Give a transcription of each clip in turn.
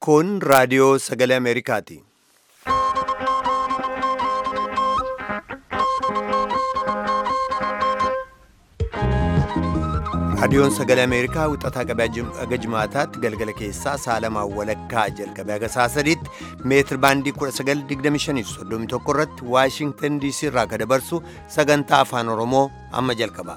Kun raadiyoo sagalee Ameerikaati. Raadiyoon sagalee Ameerikaa wixataa qabee aga jimaataatti galgala keessaa saalamaan walakkaa jalqabee aga saa sadiitti meetir baandii 1925 irratti Waashingtan DC irraa ka dabarsu sagantaa afaan Oromoo amma jalqaba.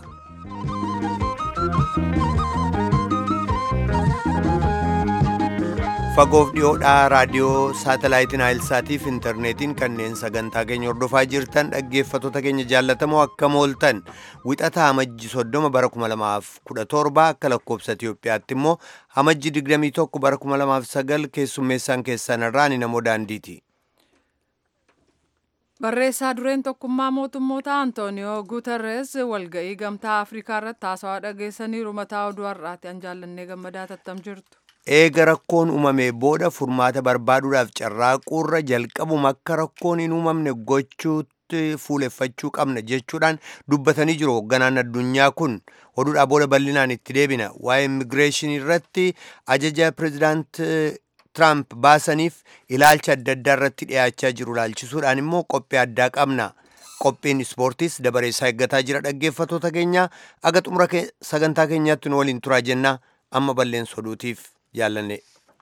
Fagoof dhiyoodhaa raadiyoo saatalaayitiin Naayilsaatiif intarneetiin kanneen sagantaa keenya hordofaa jirtan dhaggeeffattoota keenya jaallatamoo akkam ooltan wixataa amajji 30 bara 2017 akka lakkoobsa Itiyoophiyaatti immoo amajji 21 bara 2009 keessummeessaan keessan irraa ni namoo daandiiti. Barreessaa dureen tokkummaa mootummoota Antooniyoo Guuterres walga'ii gamtaa Afrikaa irratti haasawaa dhageessaniiru mataa oduu har'aati an jaallannee gammadaa tattam jirtu. eega rakkoon uumamee booda furmaata barbaaduudhaaf carraaquurra jalqabuma akka rakkoon hin uumamne gochuutti fuuleffachuu qabna jechuudhaan dubbatanii jiru hoogganaan addunyaa kun oduudhaa booda bal'inaan itti deebina waa'ee immigireeshinii irratti ajaja pireezidaant tiraamp baasaniif ilaalcha adda addaa irratti dhiyaachaa jiru ilaalchisuudhaan immoo qophii addaa qabna. qophiin ispoortiis dabareessaa eeggataa jira dhaggeeffattoota keenya aga xumura sagantaa keenyaatti nu waliin turaa jenna amma balleessa oduutiif jaallanne.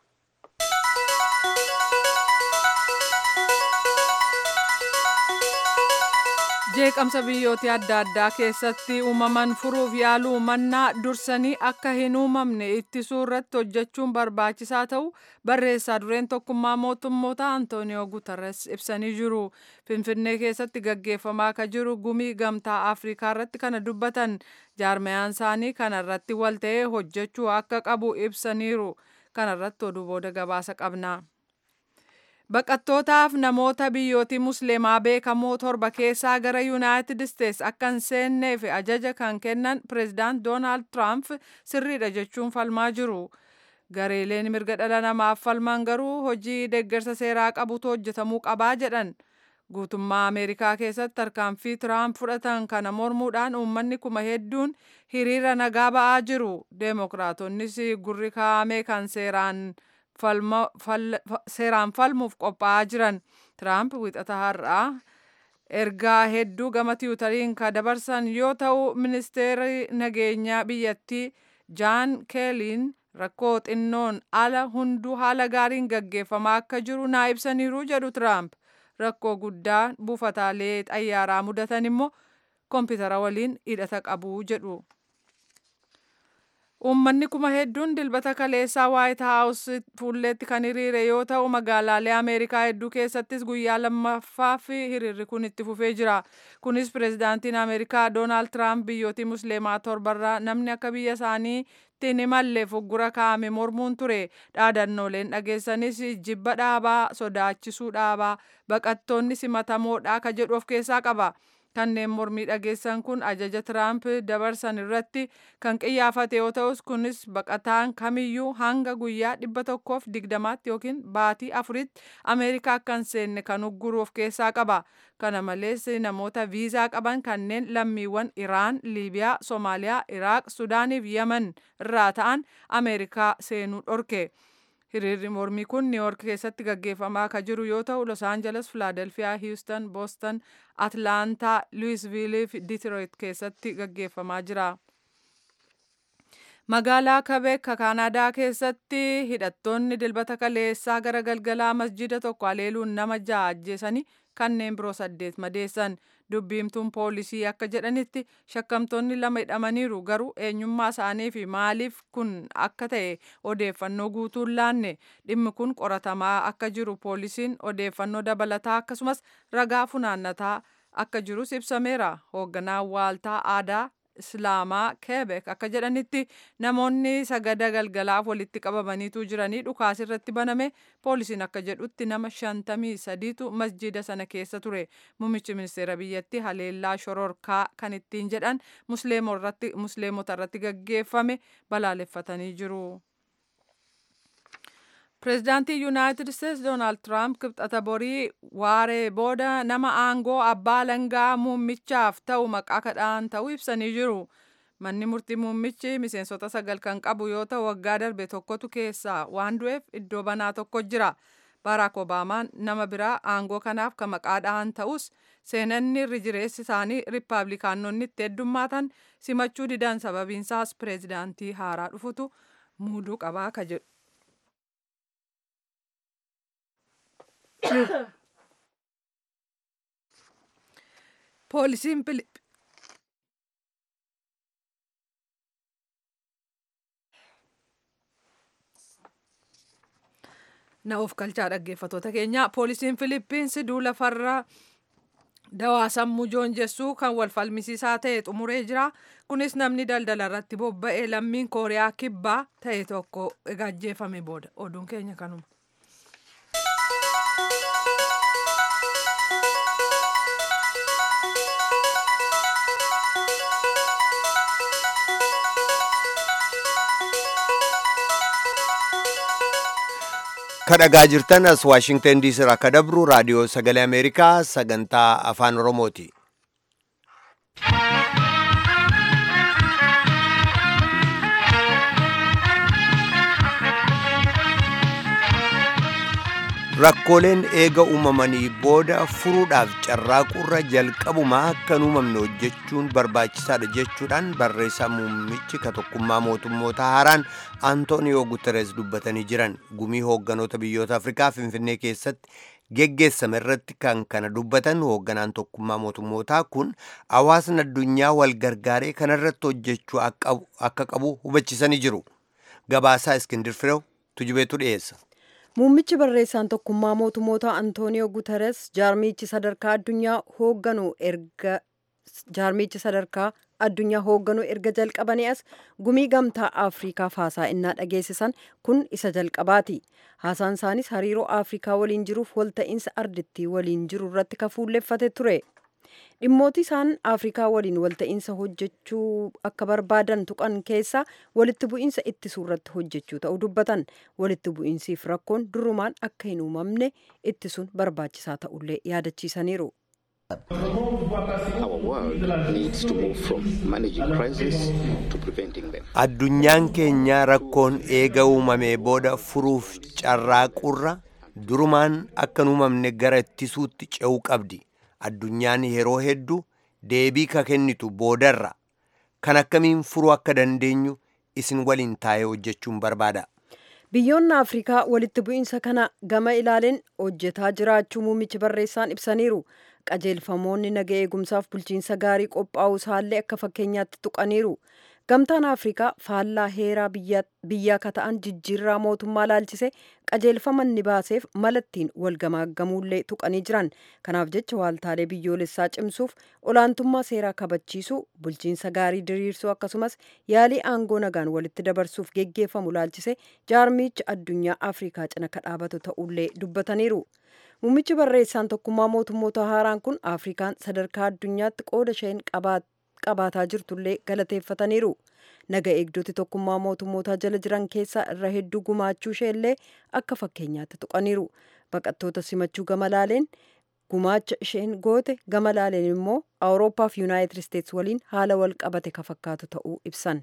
jeeqamsa biyyoota adda addaa keessatti uumaman furuuf yaaluu mannaa dursanii akka hin uumamne ittisuu irratti hojjechuun barbaachisaa ta'u barreessaa dureen tokkummaa mootummoota antooniyoo guutarres ibsanii jiru finfinnee keessatti gaggeeffamaa akka jiru gumii gamtaa afrikaa irratti kana dubbatan jaarmayaan isaanii kana irratti walta'ee hojjechuu akka qabu ibsaniiru kana irratti oduu booda gabaasa qabna. Baqattootaaf namoota biyyootii musliimaa beekamoo torba keessaa gara yuunaayitid isteets akka hin seenneef ajaja kan kennan pireezidaant doonaald tiraamp sirriidha jechuun falmaa jiru. Gareeleen mirga dhala namaaf falman garuu hojii deeggarsa seeraa qabutu hojjetamuu qabaa jedhan. Guutummaa Ameerikaa keessatti tarkaanfii tiraamp fudhatan kana mormuudhaan uummanni kuma hedduun hiriira nagaa ba'aa jiru. Deemokiraatoonnis gurri kaa'ame kan seeraan seeraan falmuuf qophaa'aa jiran tiraamp wixata har'aa ergaa hedduu gama tiwutariin ka dabarsan yoo ta'u ministeerri nageenyaa biyyattii jaan keeliin rakkoo xinnoon ala hunduu haala gaariin gaggeeffamaa akka jiru naa ibsaniiru jedhu tiraamp rakkoo guddaa buufataalee xayyaaraa mudatan immoo koompitara waliin hidhata qabu jedhu. Uummanni kuma hedduun dilbata kaleessaa waayit haawus fuulleetti kan hiriire yoo ta'u magaalaalee Ameerikaa hedduu keessattis guyyaa lammaffaaf hiriirri kun itti fufee jira. Kunis pireezidaantiin Ameerikaa Doonaald Tiraamp biyyootii musliimaa torbarraa namni akka biyya isaanii ittiin imalleef uggura kaa'ame mormuun ture. Dhaadannooleen dhageessanis jibba dhaabaa, sodaachisuu dhaabaa, baqattoonni simatamoodhaa ka jedhu of keessaa qaba. kanneen mormii dhageessan kun ajaja tiraamp dabarsan irratti kan qiyyaafate yoo ta'us kunis baqataan kamiyyuu hanga guyyaa dhibba tokkoof digdamaatti yookiin baatii afuritti ameerikaa akka hin seenne kan ugguru of keessaa qaba kana malees namoota viizaa qaban kanneen lammiiwwan iraan liibiyaa soomaaliyaa iraaq sudaaniif yaman irraa ta'an ameerikaa seenuu dhorke. hiriirri mormii kun niiwoork keessatti gaggeeffamaa akka jiru yoo ta'u los aangeles filaadelfiyaa hiwustan booston atlaantaa luwisviilii fi diitiroit keessatti gaggeeffamaa jira. magaalaa kabeek kaanaadaa keessatti hidhattoonni dilbata kaleessaa gara galgalaa masjida tokko haleeluun nama ja'a ajjeesanii kanneen biroo saddeet madeessan dubbiimtuun poolisii akka jedhanitti shakkamtoonni lama hidhamaniiru garuu eenyummaa isaanii fi maaliif kun akka ta'e odeeffannoo guutuun laanne dhimmi kun qoratamaa akka jiru poolisiin odeeffannoo dabalataa akkasumas ragaa funaannataa akka jirus ibsameera hoogganaan waaltaa aadaa islaamaa keebek akka jedhanitti namoonni sagada galgalaaf walitti qabamaniitu jiranii dhukaas irratti baname poolisiin akka jedhutti nama shantamii sadiitu masjida sana keessa ture muummichi ministeera biyyattii haleellaa shororkaa kan ittiin jedhan musliimota irratti gaggeeffame balaaleffatanii jiru. Pireezidaantii Yuunaayitid Isteets Doonaald Tiraamp kibxata borii waaree booda nama aangoo abbaa langaa muummichaaf ta'u maqaa kadhaan ta'uu ibsanii jiru. manni murtii muummichi miseensota sagal kan qabu yoo ta'u waggaa darbe tokkotu keessaa waan du'eef iddoo banaa tokko jira baaraak obaamaan nama biraa aangoo kanaaf kan maqaa dhahan ta'us seenanni irri jireessi isaanii riippaabilikaanonni itti heddummaatan simachuu didan sababiinsaas pireezidaantii haaraa dhufutu muuduu qabaa ka jedhu. poolisiin na of galchaa dhaggeeffatoota keenya poolisiin filiippiinsi duula farra dawaa sammuu joonjessuu kan wal falmisiisaa ta'e xumuree jira kunis namni daldala irratti bobba'ee lammiin kooriyaa kibbaa ta'e tokko ajjeefame booda oduun keenya kanuma. kadhagaa jirtan as waashingtan diisii irraa akka dabru raadiyoo sagalee ameerikaa sagantaa afaan oromooti rakkooleen eega uumamanii booda furuudhaaf carraaquurra jalqabumaa akka hin uumamne hojjechuun barbaachisaadha jechuudhaan barreessaa muummichi ka tokkummaa mootummoota haaraan antooniyoo guteres dubbatanii jiran gumii hoogganoota biyyoota afrikaa finfinnee keessatti geggeessame irratti kan kana dubbatan hoogganaan tokkummaa mootummootaa kun hawaasni addunyaa wal gargaaree kanarratti hojjechuu akka qabu hubachisanii jiru gabaasaa iskindir firew tujubeetu dhiyeessa. Muummichi barreessaan tokkummaa mootummoota Antooniyoo Guteres jaarmichi sadarkaa addunyaa hoogganu erga jaarmichi sadarkaa addunyaa hoogganu erga jalqabanii as gumii gamtaa Afriikaaf haasaa innaa dhageessisan kun isa jalqabaati. Haasaan isaanis hariiroo Afrikaa waliin jiruuf walta'iinsa ardittii waliin jiru irratti ka fuulleffate ture. dhimmooti isaan afrikaa waliin walta'iinsa hojjechuu akka barbaadan tuqan keessa walitti bu'iinsa ittisuu irratti hojjechuu ta'uu dubbatan walitti bu'iinsiif rakkoon durumaan akka hin uumamne ittisuun barbaachisaa ta'ullee yaadachiisaniiru. addunyaan keenya rakkoon eega uumamee booda furuuf carraaqurra durumaan akka hin uumamne gara ittisuutti ce'uu qabdi. addunyaan yeroo hedduu deebii ka kennitu boodarra kan akkamiin furuu akka dandeenyu isin waliin taa'ee hojjechuun barbaada. biyyoonni afrikaa walitti bu'iinsa kana gama ilaaleen hojjetaa jiraachuu muummichi barreessaan ibsaniiru qajeelfamoonni naga eegumsaaf bulchiinsa gaarii qophaa'uu isaallee akka fakkeenyaatti tuqaniiru gamtaan afrikaa faallaa heeraa biyyaa ka ta'an jijjiirraa mootummaa laalchise qajeelfama inni baaseef malattiin walgamaaggamuullee tuqanii jiran kanaaf jecha waaltaalee biyyoolessaa cimsuuf olaantummaa seeraa kabachiisuu bulchiinsa gaarii diriirsuu akkasumas yaalii aangoo nagaan walitti dabarsuuf geggeeffamu laalchise jaarmichi addunyaa afrikaa cina ka dhaabatu ta'ullee dubbataniiru. Muummichi barreessaan tokkummaa mootummoota haaraan kun Afrikaan sadarkaa addunyaatti qooda isheen qabaataa jirtullee galateeffataniiru. Naga eegdoti tokkummaa mootummootaa jala jiran keessaa irra hedduu gumaachuu isheellee akka fakkeenyaatti tuqaniiru. Baqattoota simachuu gama laaleen gumaacha isheen goote gama laaleen immoo Awurooppaa fi Yuunaayitid Isteets waliin haala wal qabate ka fakkaatu ta'uu ibsan.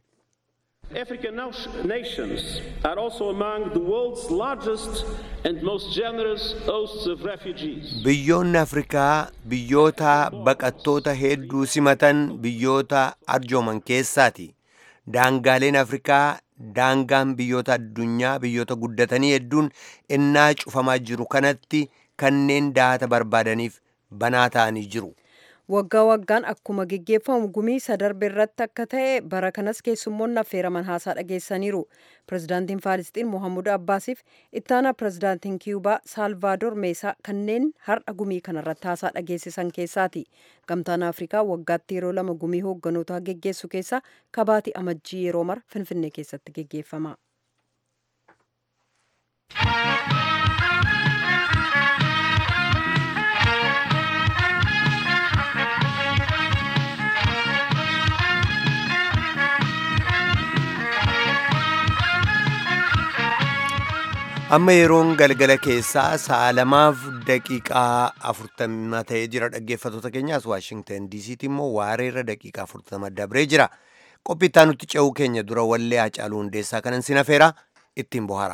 African nations are also among the world's largest and most generous hosts of refugees. Biyyoonni Afrikaa biyyoota baqattoota hedduu simatan biyyoota arjooman keessaati. Daangaaleen Afrikaa daangaan biyyoota addunyaa biyyoota guddatanii hedduun innaa cufamaa jiru kanatti kanneen daata barbaadaniif banaa ta'anii jiru. waggaa waggaan akkuma geggeeffamu gumii sadarbe irratti akka ta'e bara kanas keessummoonni affeeraman haasaa dhageessaniiru pirezidaantiin faalisxiin mohammud abbaasiif ittaanaa pirezidaantiin kiyubaa saalvaadoor meesaa kanneen har'a gumii kanarratti haasaa dhageessisan keessaati gamtaan afrikaa waggaatti yeroo lama gumii hoogganotaa geggeessu keessaa kabaati amajjii yeroo mara finfinnee keessatti geggeeffama. amma yeroon galgala keessaa sa'a lamaaf daqiiqaa afurtama ta'ee jira dhaggeeffatoota keenyaas waashingtan diisiitti immoo waareerra daqiiqaa afurtama dabree jira qophittaa nutti ce'uu keenya dura wallee Hacaaluu Hundeessaa kanan sin afeera ittiin bohaara.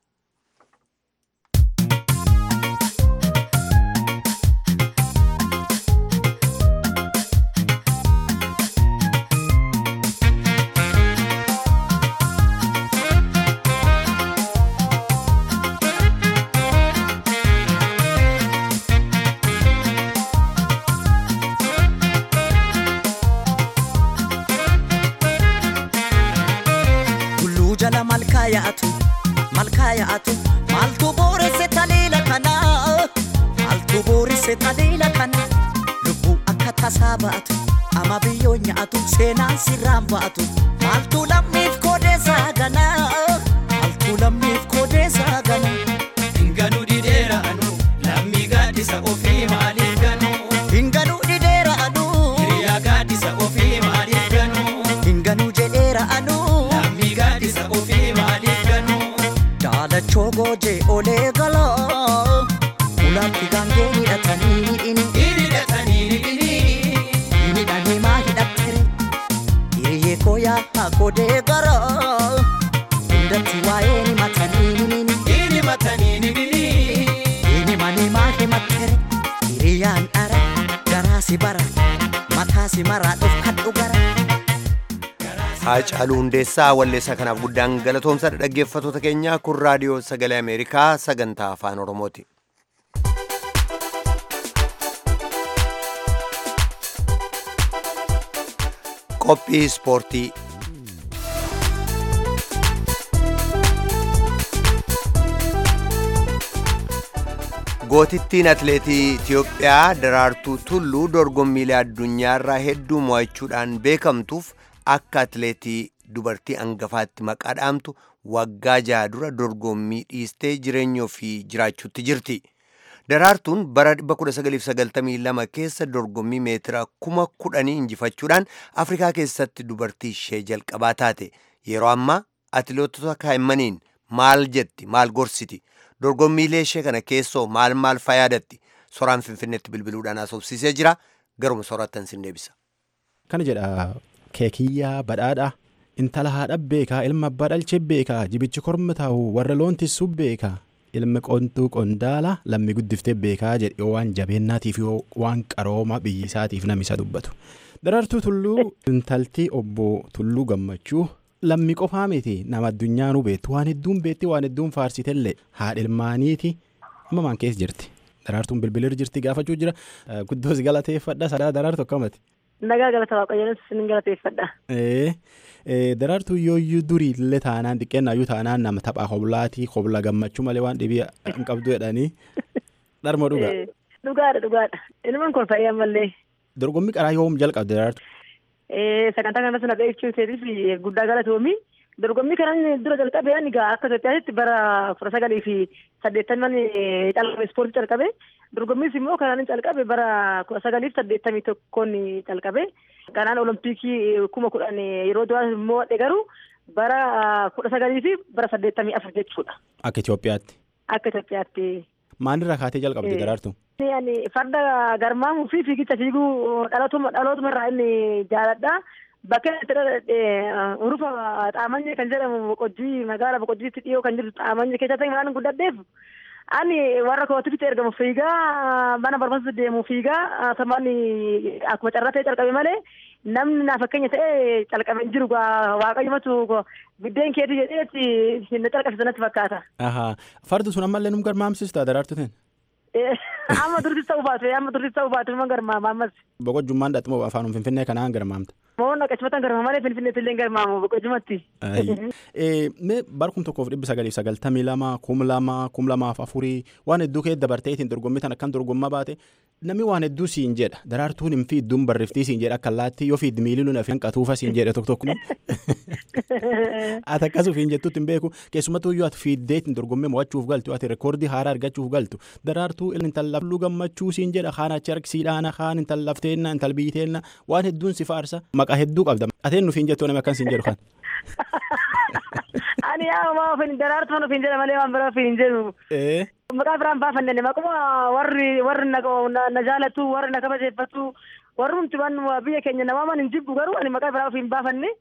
Tulluu jala malkaa yaa'atu malkaa yaa'atu maaltu booresse taliila kana maaltu booresse taliila kana lubbuu akka tasaa ba'atu ama biyyoo nyaatu seenaan sirraan ba'atu maaltu lammiif koodeessaa gana maaltu lammiif koodeessaa gana. Hinganuu dideera anu lammii gaaddisa ofii maaliif ganuu Hinganuu dhideera anuu hiriyaa gaaddisa ofii maaliif ganuu hinganuu jedheera anuu lammii gaaddisa ofii maaliif ganuu daalachoo goojee olee galaa ulaatti gaangee hidhatanii hidhini. hidhatanii hidhini midhanii maa hidhattere hiriyyee koo yaa kodee gara hundatti waa'ee ni matanii himini hidhi matanii hidhini hini manii maa himattere hiriyyaan dhara garaa si bara mataa si maraa dhufkadhu gara Hacaaluu Hundeessaa walleessaa kanaaf guddaan galatoomsadha dhaggeeffattoota keenya kun raadiyoo sagalee Ameerikaa sagantaa afaan Oromooti. Qophii ispoortii Gootittiin atileetii Itiyoophiyaa Daraartuu Tulluu dorgommiilee addunyaarraa hedduu mo'achuudhaan beekamtuuf akka atileetii dubartii hangafaatti maqaa dhaamtu waggaa jaha dura dorgommii dhiistee jireenya ofii jiraachuutti jirti. Daraartuun bara 1992 keessa dorgommii meetira kuma kudhanii injifachuudhaan Afrikaa keessatti dubartii ishee jalqabaa taate. Yeroo ammaa atileetota kaa'immaniin maal jetti maal gorsiti dorgommiilee ishee kana keessoo maal maal fayaadatti soraan finfinneetti bilbiluudhaan asoobsiisee jira garuma soraattan sin deebisa. Kana jedha keekiyyaa badhaadhaa intala haadha beekaa ilma abbaa dhalchee beekaa jibichi korma taa'u warra loon tissuu beekaa ilmi qontuu qondaala lammi guddiftee beekaa jedhe yoo waan jabeennaatiif yoo waan qarooma biyyi isaatiif namni isa dubbatu. Daraartuu tulluu intaltii obbo Tulluu gammachuu lammi qofaa miti nama addunyaanuu beektu waan hedduun beekti waan hedduun faarsitellee haadha ilmaaniiti amma maan keessa jirti. Daraartuun bilbilir jirti gaafachuu jira guddoos galateeffadha sadaa daraartu akkamati. Nagaa galata waaqayyoon sin galateeffadha. Daraartuu yooyyuu durii illee taanaan xiqqeennayyuu taanaan nama taphaa hoblaatii hobla gammachuu malee waan dhibii hin qabdu jedhanii dharma dhuga. Dhugaadha dhugaadha. Ilmaan kun fayyee ammallee. Dorgommii qaraa yoom jalqabde daraartu? Sagantaa kanarratti na beeksisuu keetiif guddaa galatoomi. Dorgommii kanan dura jalqabe ani gaa akka Itoophiyaatti bara kudha sagalii fi saddeettaman calqabe ispoortii calqabe. Dorgommiis immoo kanaan calqabe bara kudha sagalii fi saddeettamii tokkoon calqabe. Kanaan olompikii kuma kudhan yeroo duraa immoo wadhe garuu bara kudha sagalii fi bara saddeettamii afur jechuudha. Akka Itoophiyaatti. Akka Itoophiyaatti. Maalirraa kaatee jalqabde daraartu? Ani farda garmaamuu fi fiigicha fiiguu dhalootuma dhalootuma irraa inni jaaladha. Bakka itti dhaladhe urufa xaamanye kan jedhamu boqojjii magaala boqojjiitti dhiyoo kan jirtu xaamanye keessatti waan guddadheef ani warra kootifitti ergamu fiigaa mana barbaasa deemu fiigaa samaan akkuma carratee calqabe malee namni naa fakkeenya ta'e calqabe hin jiru waaqayyumatu biddeen keetii jedheetti hin calqabsiisu natti fakkaata. Fardi sun ammallee nu garmaamsista daraartuutiin? Amma dursis ta'uu baate amma dursis ta'uu baate nama garmaama ammas. Boqojjummaan dhaxmoo afaanuma finfinnee kanaan garmaamta. Moo naqachumatan garmaama malee finfinneetti illee garmaamu boqojjumatti. Mee bara kum tokkoof dhibba sagaliif sagaltamii lama kum lama kum lamaaf afurii waan hedduu kee dabarteetiin dorgommii tan akkam dorgommaa baate namni waan hedduu siin jedha daraartuun hin fiidduun barriftii siin jedha akka allaattii yoo fiiddi miilii luna fi hanqatuufa siin jedha tokko tokko ati akkasuma hin jettutti hin beeku keessumattuu yoo ati fiiddeetiin dorgommii mo'achuuf galtu ati reekoordii haaraa argachuuf galtu daraartuu intallafluu gammachuu siin jedha kaan achi harkisiidhaana kaan intallafteenna intalbiiteenna waan hedduun si faarsa maqaa hedduu qabda ateen nuuf hin jettu namni akkan siin jedhu kan. Ani yaa maa ofiin daraartuu ofiin jedha malee waan biraa ofiin hin jedhu. Maqaa biraan baafanne maquma warri warri na jaalatu warri na kabajeeffatu warri nuti waan biyya keenya namaaman hin jibbu garuu ani maqaa biraa ofiin baafanne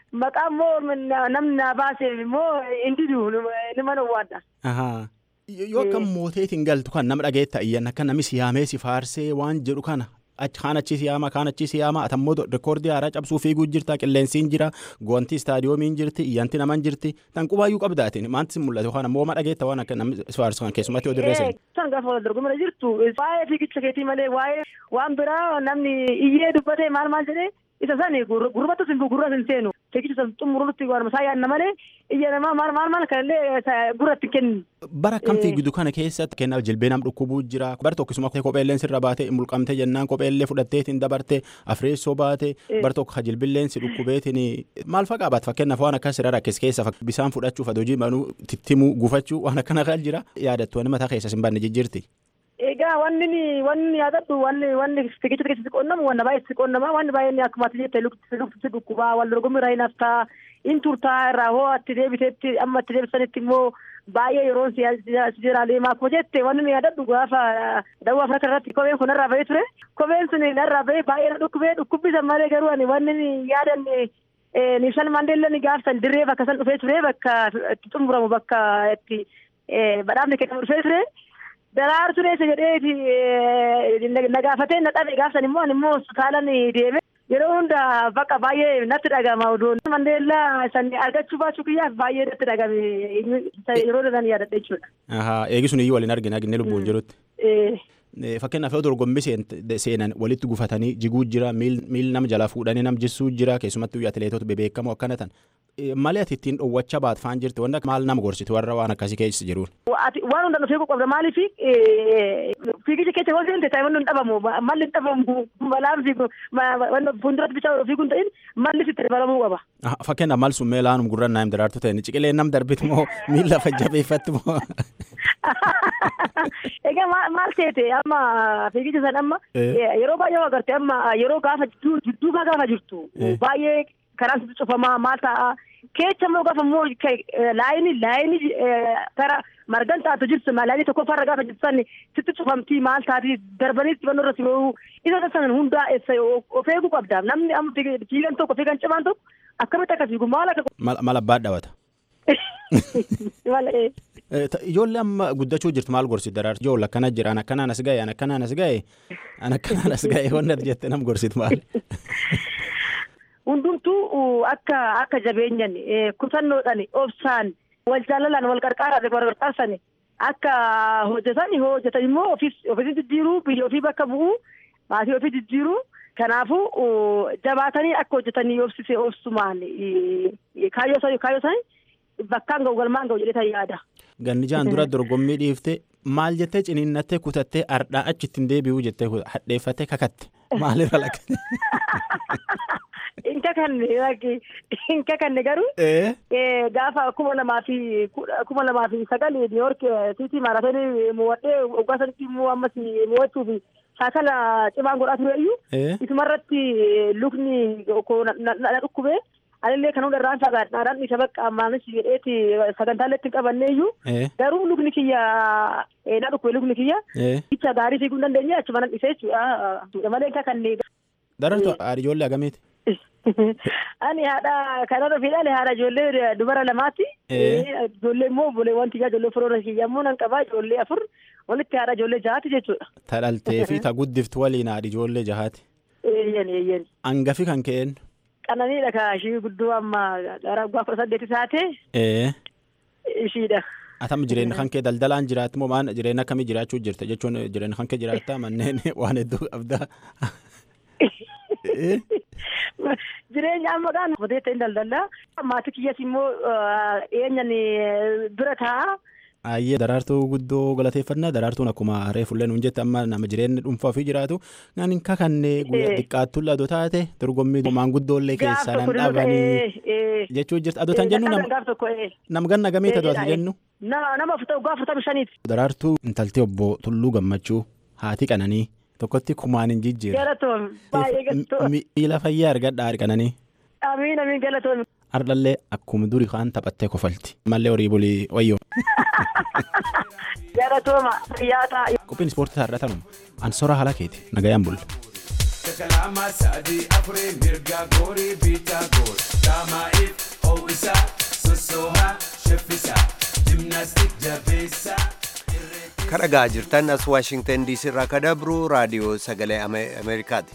maqaa immoo namni naa baaseef immoo hin didu nima dhowwaadha. Ahaa. Yoo akka mooteetiin galtu kan nama dhageetta iyyan akka namni siyaamee si faarsee waan jedhu kana kaan achi siyaama kaan achi siyaama atammoo rekoordii haaraa cabsuu fiiguu jirta qilleensiin jira goontii istaadiyoomiin jirti iyyanti naman jirti tan qubaayyuu qabdaatiin maanti si mul'atu yookaan ammoo ma dhageetta waan akka namni si faarsu kan keessumatti yoo dirreessan. San gaafa wal dorgomina jirtu waa'ee fiigicha keetii malee waa'ee waan biraa namni iyyee dubbatee maal maal jedhee isa sani gurbattu sin gurra sin seenu fiigicha san xumurutti waan masaa yaadna malee iyya namaa maal maal maal kanallee gurratti kennu. Bara akkam fiigdu kana keessatti kennaaf jilbee nam dhukkubuu jira bar tokkisuma kopheelleen sirra baate mulqamte jennaan kopheellee fudhatteetiin dabarte afreessoo baate bar tokko ka jilbilleen si dhukkubeetiin maal faqaa baat fakkeenyaaf waan akkas irra rakkis keessa bisaan fudhachuuf hojii manuu tittimuu gufachuu waan akkana kan jira yaadattu wani mataa keessa sin banne jijjiirti. Egaa wanni wanni yaadadhu wanni wanni fiigicha keessatti qonnamu wanna baay'ee si qonnama wanni baay'ee akkuma ati jette lukti si dhukkubaa wal dorgommii irraa hin haftaa in turtaa irraa hoo atti deebiteetti amma atti deebisanitti immoo baay'ee yeroon si jira deemaa akkuma jette wanni nu yaadadhu gaafa dawaa afrika irratti kopheen kun irraa bahee ture kopheen sun irraa bahee baay'ee na dhukkubee dhukkubbisan malee garuu ani wanni yaadan Niishan Mandeellaan gaafsan dirree bakka san dhufee ture bakka itti xumuramu bakka itti badhaafni kennamu dhufee ture. Daraartuu dheessa jedheeti na gaafatee na dhabe gaafsan immoo ani immoo hospitaalan deeme yeroo hunda bakka baay'ee natti dhagama oduun. Mandeellaa san argachuu baachuu kiyyaaf baay'ee natti dhagame yeroo dhaan yaadadha jechuudha. Eegisuun iyyuu waliin argina arginee lubbuun jirutti. Fakkeenyaaf yoo dorgommii seenan walitti gufatanii jiguu jira miil nama jalaa fuudhanii nam jissuu jira keessumattuu atileetota bebeekamoo akkana tan malee ati ittiin dhowwacha baat faan jirti wanta maal nama gorsitu warra waan akkasii keessa jiruun. Waan hundaan dhufee qabda maaliif fiigicha keessa yoo seente taa'imman hin dhabamu malli hin dhabamu balaan fiigu fuulduratti bichaa fiiguu hin ta'in malli sitti dabalamuu qaba. Fakkeenyaaf maal sun mee laanum gurra naayim daraartu ta'e ciqilee nam darbitu moo miila fajjabeeffatti moo. Egaa maal seete amma fiigicha san amma yeroo baay'ee agartee amma yeroo gaafa jidduu gaafa jirtu baay'ee karaan sitti cufamaa maal ta'a keecha immoo gaafa immoo laayini laayini kara margan taatu jirtu laayini tokkoffaarra gaafa jirtu san sitti cufamtii maal taati darbanii xibannoo irra simuu isa san hundaa of eeguu qabda namni amma fiigan tokko fiigan cimaan tokko akkamitti akka fiigu maal akka. Mala abbaa dhawata. Ijoollee amma guddachuu jirtu maal gorsitu daraartu ijoollee akkana jira an akkanaan as ga'e an akkanaan as ga'e an akkanaan as ga'e wanna jette nam gorsitu maal. Hundumtuu akka akka jabeenyan kutannoodhaan obsaan wal jaalalaan wal qarqaaraan wal qarqaarsan akka hojjetan hojjetan immoo ofii jijjiiruu biyya ofii bakka bu'uu maatii ofii jijjiiruu kanaafuu jabaatanii akka hojjetanii obsise obsumaan kaayyoo isaanii bakkaan ga'u galmaan ga'u jedhee yaada. Ganni jaan dura dorgommii dhiifte maal jettee ciniinnattee kutattee ardhaa achitti hin deebi'uu jettee hadheeffattee kakatte maalirra lakkate. Inka kanne inka kanne garuu gaafa kuma lamaa fi kuma lamaa fi sagal niiwoork siiti maaraatoonii mo'adhee waggaa sanitti immoo ammas mo'achuuf shaakala cimaan godhaa ture iyyuu isumarratti lukni na dhukkubee anillee kan hundarraan fagaadhaadhaan isa bakka ammaanis jedheeti sagantaalee ittiin qabanne iyyuu garuu lukni kiyya na dhukkube lukni kiyya icha gaarii fiiguu hin dandeenye achuma nan dhisee jechuudha malee inka kanne. Darartu haadha ijoollee agamiiti? Ani haadha kanarra fiidhaan haadha ijoollee dubara lamaati. Ijoollee immoo obboleewwan kiyyaa ijoollee firoora kiyyaa immoo nan qabaa ijoollee afur walitti haadha ijoollee jahaati jechuudha. Ta dhaltee fi ta guddiftu waliin haadha ijoollee jahaati. Eeyyani eeyyani. Hangafi kan ka'een. Qananiidha ka ishii guddoo amma gara waggaa kudha saddeeti taate. Ee. Ishiidha. Atam jireenya kan kee daldalaan jiraatu moo maan jireenya akkamii jiraachuu jirta jechuun jireenya kan kee jiraattaa manneen waan hedduu qabdaa. Jireenya amma gaan boteetta hin daldala. Maatii kiyyas immoo eenyan bira taa'a. Ayyee daraartuu guddoo galateeffannaa daraartuun akkuma reefullee nuun jette amma nama jireenya dhuunfaa ofii jiraatu naan hin kakannee guyyaa xiqqaattuu ladoo taate dorgommii maanguddoollee keessaa nan dhabanii jechuu jirta adoo tan jennu nam ganna gamii ta'u ati jennu. Nama waggaa afurtamii shaniiti. Daraartuu intaltee obbo Tulluu Gammachuu haati qananii tokkotti kumaan hin jijjiirre. Galatoom baay'ee galatoom. Miila fayyaa argadhaa argananii. Amiin amiin galatoom. Ardhallee akkuma duri kaan taphattee kofalti. Mallee horii bulii wayyoo. Galatooma fayyaa ta'a. Qophiin ispoortii taarratanuma. Ansora haala keeti nagayaan bulla. Takka lama sadii afurii mirga goorii biitaa goor. Daamaa'iif ho'isaa sossoohaa shaffisaa. Jimnaastik jabeessaa. kadhagaa jirtan as waashingtan diisii irraa ka dabru raadiyoo sagalee Ame- ameerikaati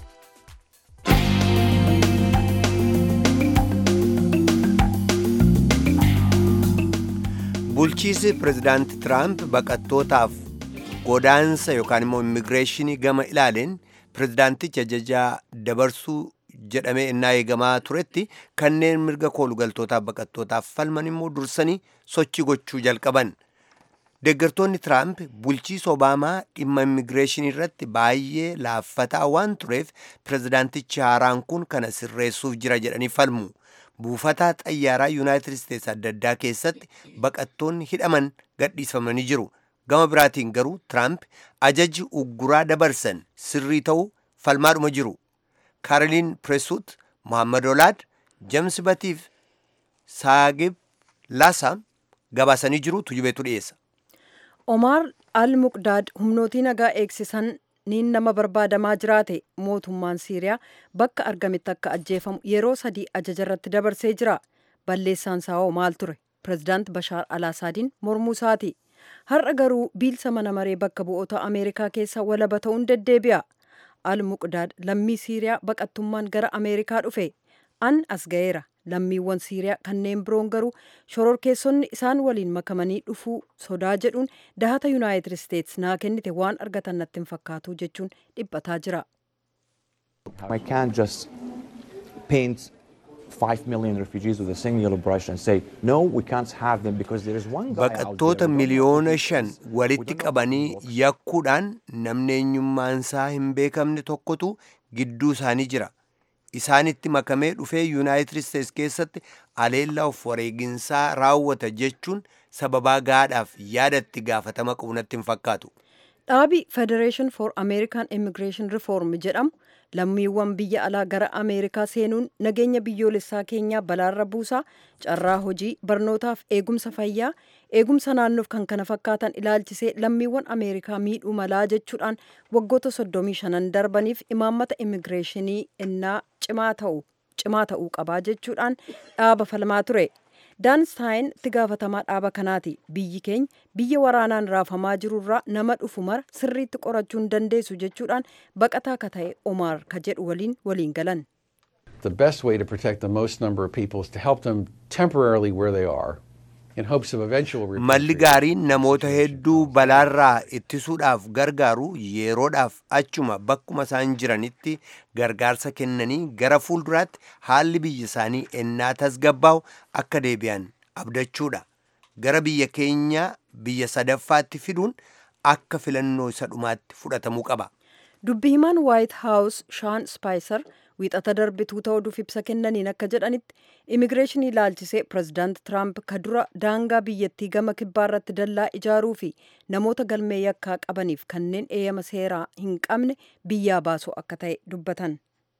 bulchiisi pirezidaanti tiraamp baqattootaaf godaansa yookaan immoo immigireeshinii gama ilaaleen pirezidaantichi ajajaa dabarsuu jedhamee innaa eegamaa turetti kanneen mirga koolugaltootaaf baqattootaaf falman immoo dursanii sochii gochuu jalqaban Deeggartoonni Tiraamp bulchiisa Obaamaa dhimma immigireeshinii irratti baay'ee laaffataa waan tureef pirezidaantichi haaraan kun kana sirreessuuf jira jedhanii falmu. Buufataa xayyaaraa Yuunaayitid Isteets adda addaa keessatti baqattoonni hidhaman gadhiifamanii jiru. Gama biraatiin garuu Tiraamp ajaji ugguraa dabarsan sirrii ta'uu falmaadhuma jiru. Kaaroliin Pireesut, Mohammad Olaad, James Batiif, Saagib Laasam gabaasanii jiru tujubeetu dhiyeessa. Omaar al-Muqdaad humnootii nagaa eegsisan niin nama barbaadamaa jiraate mootummaan Siiriyaa bakka argametti akka ajjeefamu yeroo sadii ajaja irratti dabarsee jira. Balleessaan saawoo maal ture? Pirezidaant Bashaar al-Asaadiin mormuu isaati. Har'a garuu biilsa mana maree bakka bu'oota Ameerikaa keessa walaba ta'uun deddeebi'a. Al-Muqdaad lammii Siiriyaa baqattummaan gara Ameerikaa dhufe. An as ga'eera. lammiiwwan siiriyaa kanneen biroon garuu shororkeessonni isaan waliin makamanii dhufuu sodaa jedhuun dahata yuunaayitid isteets naa kennite waan argatan natti hin fakkaatu jechuun dhiphataa jira. I can't just paint 5 million refugees with a singular brush and say, no, we can't have them because there is one guy out there. Baqattoota miliyoona shan walitti qabanii yakkuudhaan namni eenyummaansaa hin beekamne tokkotu gidduu isaanii jira. Isaanitti makamee dhufee Yuunaayitid Isteets keessatti aleellaa of wareeginsaa raawwata jechuun sababaa gaadhaaf yaadatti gaafatama qabu natti hin fakkaatu. Dhaabi Federation for American Immigration Reform jedhamu lammiiwwan biyya alaa gara Ameerikaa seenuun nageenya biyyoolessaa keenyaa balaarra buusaa carraa hojii barnootaaf eegumsa fayyaa eegumsa naannoof kan kana fakkaatan ilaalchisee lammiiwwan Ameerikaa miidhuu malaa jechuudhaan waggoota 35 darbaniif imaammata immigireeshinii innaa cimaa ta'u cimaa ta'uu qabaa jechuudhaan dhaaba falmaa ture. daanstaayin itti gaafatamaa dhaaba kanaati biyyi keenya biyya waraanaan raafamaa jirurraa nama dhufu mara sirriitti qorachuu hin dandeessu jechuudhaan baqataa ka ta'e omaar ka jedhu waliin waliin galan. The best way to protect the most number of people is to help them temporarily where they are in hopes of eventual Malli repatriation. gaariin namoota hedduu balaarraa ittisuudhaaf gargaaru yeroodhaaf achuma bakkuma isaan jiranitti gargaarsa kennanii gara fuulduraatti haalli biyya isaanii ennaa tasgabbaa'u akka deebi'an abdachuudha. Gara biyya keenya biyya sadaffaatti fiduun akka filannoo isa dhumaatti fudhatamuu qaba. Dubbi himaan White House Shaan Spaayiser wiixata darbituu ta'uuf ibsa kennaniin akka jedhanitti immigireeshinii ilaalchisee pirezidaant Tiraamp ka dura daangaa biyyattii gama kibbaa irratti dallaa ijaaruu fi namoota galmee yakkaa qabaniif kanneen eeyyama seeraa hin qabne biyyaa baasuu akka ta'e dubbatan.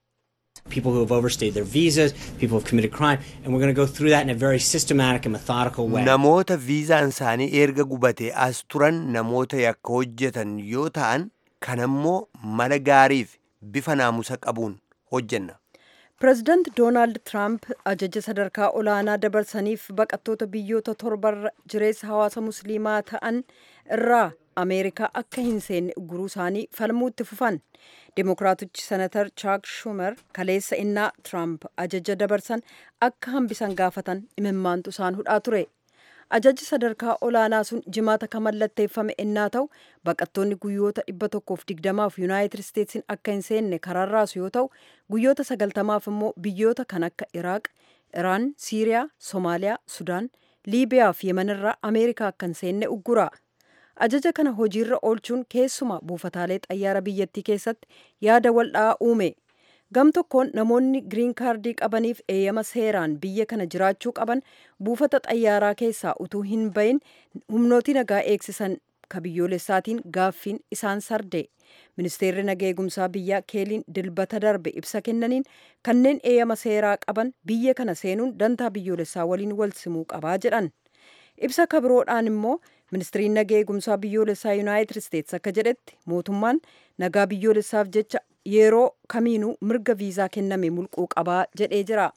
people who have overstayed their visas, people who have committed crime, and we're going to go through that in a very systematic and methodical way. Namoota viizaan isaanii erga gubatee as turan namoota yakka hojjetan yoo ta'an kanammoo mala gaariif bifa naamusa qabuun hojjenna. Pireezidaant Doonaald Tiraamp ajaja sadarkaa olaanaa dabarsaniif baqattoota biyyoota torbarra jireessa hawaasa musliimaa ta'an irraa Ameerikaa akka hin seenne uguruu isaanii falmuu itti fufan. Dimokiraatichi senatar Chaak Schumer kaleessa innaa Tiraamp ajaja dabarsan akka hambisan gaafatan imimmaantu isaan hudhaa ture. Ajajji sadarkaa olaanaa sun jimaata kan mallatteeffame innaa ta'u baqattoonni guyyoota dhibba tokkoof digdamaaf yuunaayitid isteetsin akka hin seenne karaarraasu yoo ta'u guyyoota sagaltamaaf immoo biyyoota kan akka Iraaq, Iraan, Siiriyaa, Somaaliyaa, Sudaan, Liibiyaa fi Yemenirraa Ameerikaa akka hin seenne uggura. Ajaja kana hojiirra oolchuun keessuma buufataalee xayyaara biyyattii keessatti yaada waldhaa uume. Gam tokkoon namoonni giriin kaardii qabaniif eeyyama seeraan biyya kana jiraachuu qaban buufata xayyaaraa keessaa utuu hin bahin humnootii nagaa eegsisan ka biyyoolessaatiin gaaffiin isaan sarde. Ministeerri nagaa eegumsaa biyyaa keeliin dilbata darbe ibsa kennaniin kanneen eeyyama seeraa qaban biyya kana seenuun dantaa biyyoolessaa waliin wal simuu qabaa jedhan. Ibsa kabiroodhaan immoo ministiriin nagaa eegumsaa biyyoolessaa yuunaayitid isteets akka jedhetti mootummaan nagaa biyyoolessaaf jecha yeroo kamiinuu mirga viizaa kenname mulquu qabaa jedhee jira.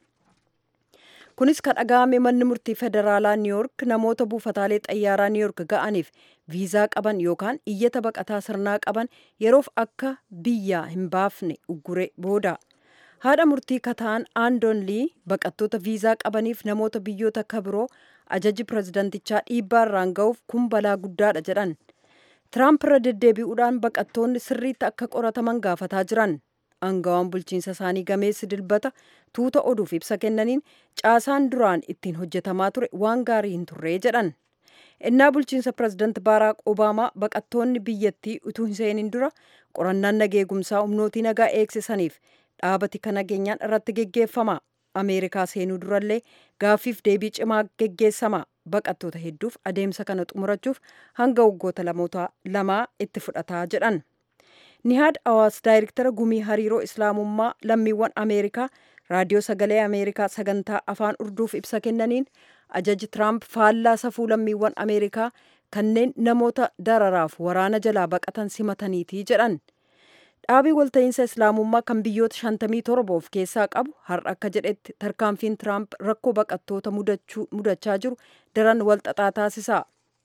kunis kan dhaga'ame manni murtii federaalaa niiyork namoota buufataalee xayyaaraa niiyork ga'aniif viizaa qaban yookaan iyyata baqataa sirnaa qaban yeroof akka biyyaa hin baafne uggure booda haadha murtii kataan aandon lii baqattoota viizaa qabaniif namoota biyyoota akka biroo ajaji pirezidantichaa dhiibbaa irraan ga'uuf kun balaa guddaadha jedhan tiraamp irra deddeebi'uudhaan baqattoonni sirriitti akka qorataman gaafataa jiran aangawaan bulchiinsa isaanii gameessi dilbata tuuta oduuf ibsa kennaniin caasaan duraan ittiin hojjetamaa ture waan gaarii hin turree jedhan innaa bulchiinsa pirezidaant baaraak obaamaa baqattoonni biyyattii utuu hin seenin dura qorannaan nageegumsaa humnootii nagaa eegsisaniif dhaabati kan nageenyaan irratti geggeeffama ameerikaa seenuu durallee gaaffiif deebii cimaa geggeessama baqattoota hedduuf adeemsa kana xumurachuuf hanga waggoota lamaa itti fudhataa jedhan nihaad awaas daayirektara gumii hariiroo islaamummaa lammiiwwan ameerikaa raadiyoo sagalee ameerikaa sagantaa afaan urduuf ibsa kennaniin ajaji tiraamp faallaa safuu lammiiwwan ameerikaa kanneen namoota dararaaf waraana jalaa baqatan simataniitii jedhan dhaabii walta'iinsa islaamummaa kan biyyoota 57 of keessaa qabu har'a akka jedhetti tarkaanfiin tiraamp rakkoo baqattoota mudachaa jiru daran walxaxaa taasisa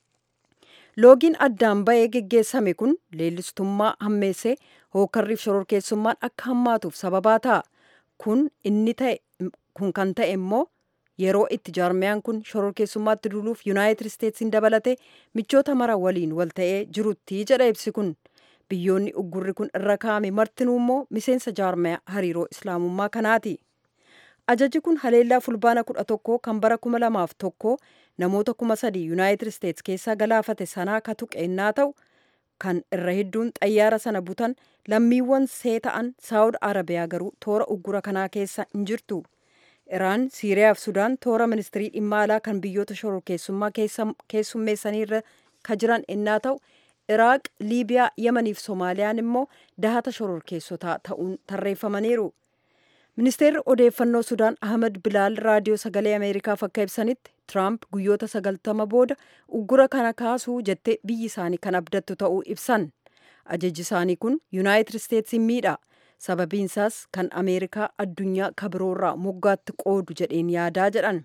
loogiin addaan ba'ee geggeessame kun leellistummaa hammeessee hookarriif shororkeessummaan akka hammaatuuf sababaa ta'a kun inni ta'e kun kan ta'e immoo yeroo itti jaarmiyaan kun shororkeessummaatti duuluuf yuunaayitid isteetsiin dabalatee michoota mara waliin wal ta'ee jirutti jedha ibsi kun biyyoonni uggurri kun irra kaa'ame martinuu immoo miseensa jaarmiyaa hariiroo islaamummaa kanaati. ajaji kun haleellaa fulbaana kudha tokkoo kan bara kuma lamaaf tokko namoota kuma sadii yuunaayitid isteets keessaa galaafate sanaa ka tuqeennaa ta'u kan irra hedduun xayyaara sana butan lammiiwwan see ta'an saawud arabiyaa garuu toora uggura kanaa keessa hin jirtu iraan siiriyaa fi sudaan toora ministirii dhimma alaa kan biyyoota shororkeessummaa keessummeessanii irra ka jiran ennaa ta'u iraaq liibiyaa yamaniif soomaaliyaan immoo dahata shororkeessotaa ta'uun tarreeffamaniiru ministeerri odeeffannoo sudaan ahmed bilaal raadiyoo sagalee ameerikaaf akka ibsanitti tiraamp guyyoota sagaltama booda uggura kana kaasuu jettee biyyi isaanii kan abdattu ta'uu ibsan ajajji isaanii kun yuunaayitid isteetsiin miidha sababiinsaas kan ameerikaa addunyaa kabiroorraa moggaatti qoodu jedheen yaadaa jedhan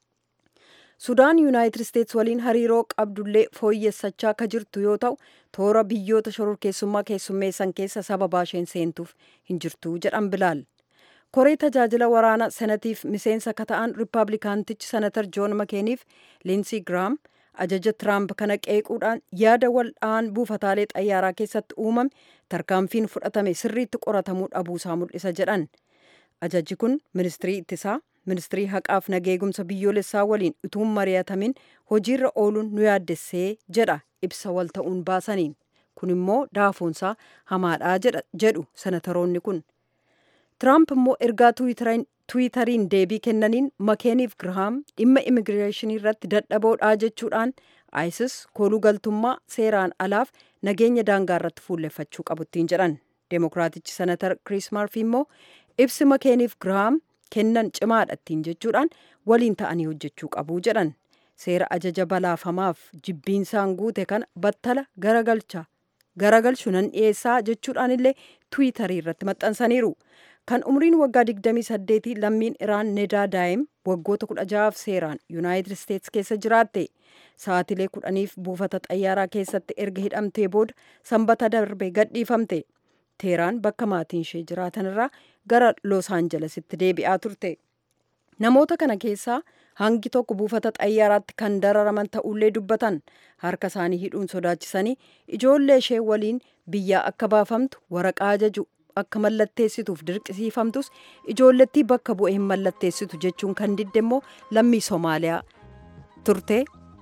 sudaan yuunaayitid isteets waliin hariiroo qabdullee fooyyessachaa ka jirtu yoo ta'u toora biyyoota shororkeessummaa keessummeessan keessa sababaa isheen seentuuf hin jirtu jedhan bilaal koree tajaajila waraanaa senatiif miseensa ka ta'an riippaabilikaantichi senatar joon makeeniif liinsii giraam ajaja tiraamp kana qeequudhaan yaada waldhaan buufataalee xayyaaraa keessatti uumame tarkaanfiin fudhatame sirriitti qoratamuu dhabuusaa mul'isa jedhan ajajji kun ministirii ittisaa ministirii haqaaf nageegumsa biyyoolessaa waliin utuu mari'atamin hojiirra ooluun nu yaaddessee jedha ibsa wal ta'uun baasaniin kun immoo daafoonsaa hamaadhaa jedhu senataroonni kun tiraamp immoo ergaa tuwitariin deebii kennaniin makeeniif girahaam dhimma immigireeshinii irratti dadhaboodhaa jechuudhaan isis kooluu galtummaa seeraan alaaf nageenya daangaa irratti fuulleffachuu qabuttiin jedhan deemokiraatichi senatar kiriis maarfi immoo ibsi makeeniif girahaam kennan cimaadhattiin jechuudhaan waliin ta'anii hojjechuu qabuu jedhan seera ajaja balaafamaaf jibbiinsaan guute kana battala garagalcha garagalchu nan dhiyeessaa jechuudhaan illee tuwitarii irratti maxxansaniiru kan umriin waggaa 28 lammiin iraan nedaa daa'im waggoota 16 seeraan yuunaayitid isteets keessa jiraatte sa'aatilee kudhaniif buufata xayyaaraa keessatti erga hidhamtee booda sanbata darbe gadhiifamte teeraan bakka maatiin ishee jiraatan irraa gara loos aanjelesitti deebi'aa turte namoota kana keessaa hangi tokko buufata xayyaaraatti kan dararaman ta'ullee dubbatan harka isaanii hidhuun sodaachisanii ijoollee ishee waliin biyyaa akka baafamtu waraqaa ajaju akka mallatteessituuf dirqisiifamtus ijoollettii bakka bu'ee hin mallatteessitu jechuun kan didde immoo lammii soomaaliyaa turte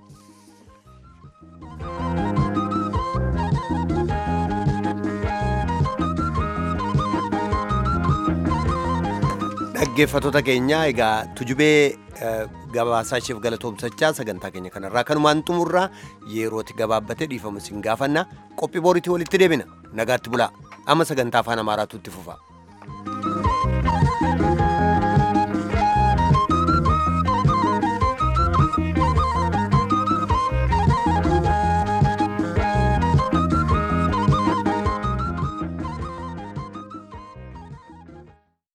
dhaggeeffattoota keenya egaa tujubee gabaasaa isheef galatoomsachaa sagantaa keenya kanarraa kanumaan xumurraa yerootti gabaabbatee dhiifama isin gaafanna qophii booriitii walitti deebina nagaatti bulaa amma sagantaa afaan amaaraatu itti fufa.